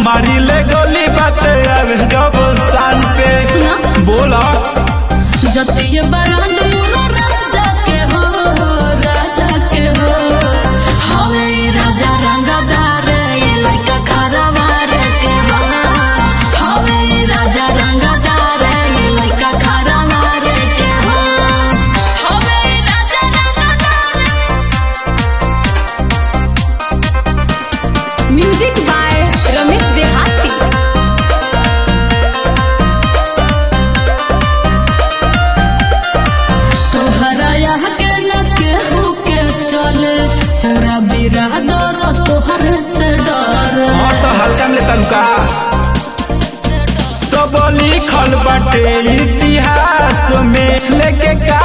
मारी ले गोली बाते आवे जब शान पे सुना। बोला जतिये बरांड मोरो राजा के हो राजा के हो हवे ई राजा रंगदार ये लइका खरवार के हो हवे ई राजा रंगदार ये लइका खरवार के हो हवे ई राजा रंगदार म्यूजिक बाय रमेश देहाती तोहरा यहाँ के न केहू के चले पूरा बिरादर तोहर से डर हाँ तो हल्का में तनुका सब लिखल बाटे इतिहास में लेके का